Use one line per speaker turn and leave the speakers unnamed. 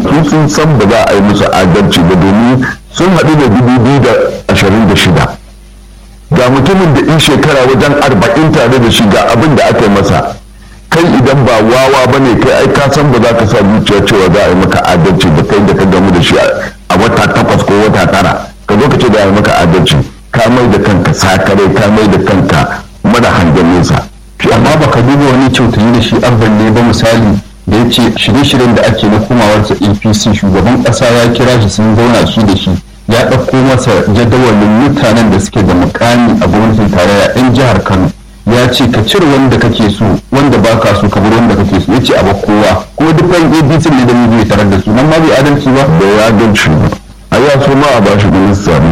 su sun san ba za a yi musu adalci ba domin sun haɗu da dubu biyu da ashirin da shida ga mutumin da in shekara wajen arba'in tare da shi ga abin da aka yi masa kai idan ba wawa ba ne kai ai ka san ba za ka sa zuciya cewa za a yi maka adalci da kai da ka gamu da shi a wata takwas ko wata tara ka zo ka ce za a yi maka adalci ka mai da kanka sakare ka mai da kanka mara hangen nesa
amma baka duba wani kyautayi da shi abban ne ba misali da ya ce shirye-shiryen da ake na komawarsa apc shugaban ƙasa ya kira shi sun zauna shi da shi ya ɗauko masa jadawalin mutanen da suke da mukami a gwamnatin tarayya 'yan jihar kano ya ce ka cire wanda kake so wanda ba ka so ka bar wanda kake so ya ce a kowa kuma duk ɗan abc ne da mu tarar da su nan ma bai adalci ba
da ya adalci ba a ya so ma a bashi minista